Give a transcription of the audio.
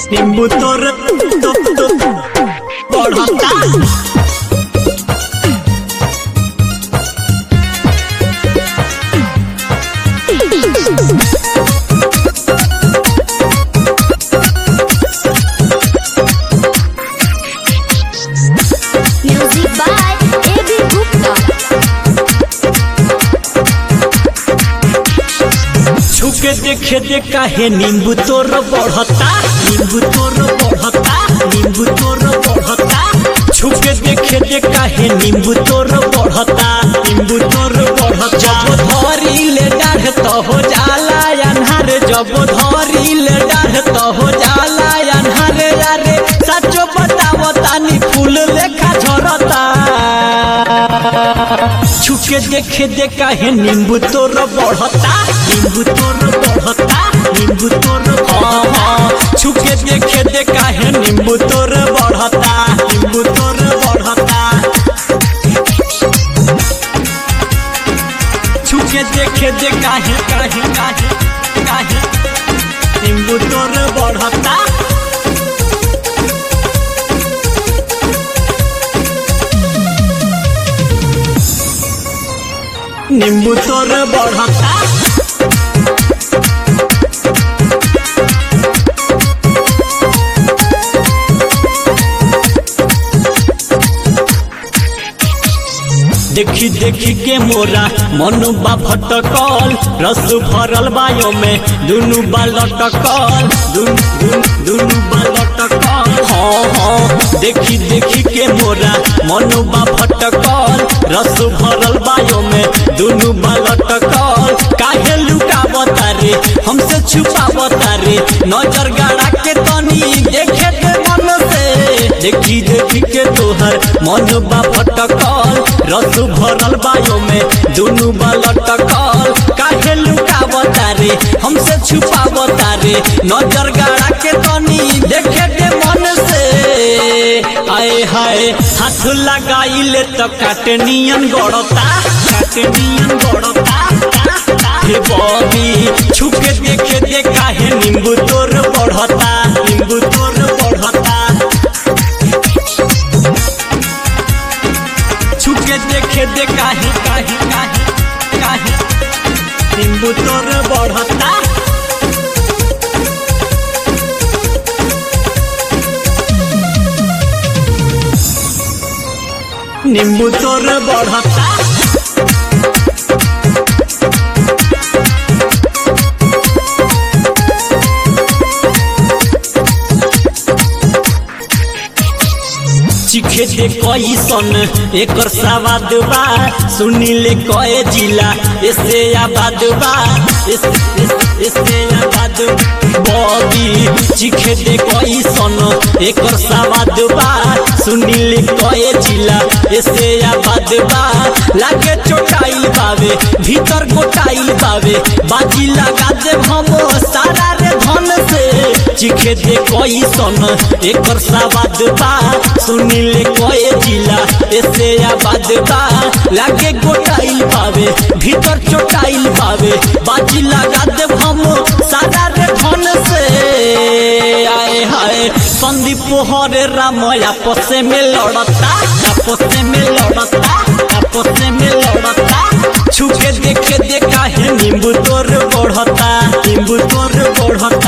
नींबू तोर तो, तो, बढ़ता Music by A.B. Gupta. छुके देखे दे काहे नींबू तोर बढ़ता नींबू तोर बढ़ता नींबू तोर बढ़ता छुके देखे दे काहे नींबू तोर बढ़ता नींबू तोर बढ़ता जब धरी ले डाढ़ तो हो जाला अन्हार जब धरी ले डाढ़ तो हो जाला अन्हार यारे सचो बतावो तानी फूल लेखा झरता छुके देखे दे काहे नींबू तोर बढ़ता नींबू तोर बढ़ता नींबू तोर हाँ हाँ छुके देखे दे काहे नींबू तोर बढ़ता नींबू तोर बढ़ता छुके देखे दे काहे काहे काहे काहे नींबू तोर बढ़ता नींबू तोर बढ़ता देखी देखी के मोरा मनु बा भटकल रस भरल बायो में दुनु बा लटकल दुन दुन दुनु बा लटकल हाँ हाँ देखी देखी के मोरा मनु बा भटकल रस भरल बायो में दुनु बा लटकल काहे लुकावता रे हमसे छुपावता रे नजर गाड़ा के तनी देखे के मन से देखी देखी के तोहर मन बा भटकल रस भरल बायो में दुनु बा लटकल काहे लुकावता रे हमसे छुपावता रे नजर गाड़ा के तनी देखे के मन से आए हाय हाथ लगाइले तो काटनियन गड़ता काटनियन गड़ता हे बॉबी छुके देखे दे काहे नींबू तोर बढ़ता नींबू तोर बढ़ता छुके देखे दे काहे काहे काहे काहे नींबू तोर बढ़ता नींबू तोर बढ़ता चिखे दे कैसन एकर सवाद बा सुनिले कए जिला ऐसे आबाद बा ऐसे ऐसे- ऐसे आबाद बॉबी चिखे दे कैसन एकर सवाद बा सुनिले कए जिला ऐसे आबाद बा लागे चोटाइल बावे भीतर गोटाइल बावे बाजी लगा दे हम सारा रे धन से चिखे दे कैसन एकर सवाद बा सुनिले कए जिला ऐसे आबाद बा लागे गोटाइल पावे भीतर चोटाइल पावे बाजी लगा दे हम सारा रे धन से आए हाय संदीप हरे राम आपस में लड़ता आपस में लड़ता आपस में लड़ता छुके देखे देखा है नींबू तोर बढ़ता नींबू तोर बढ़ता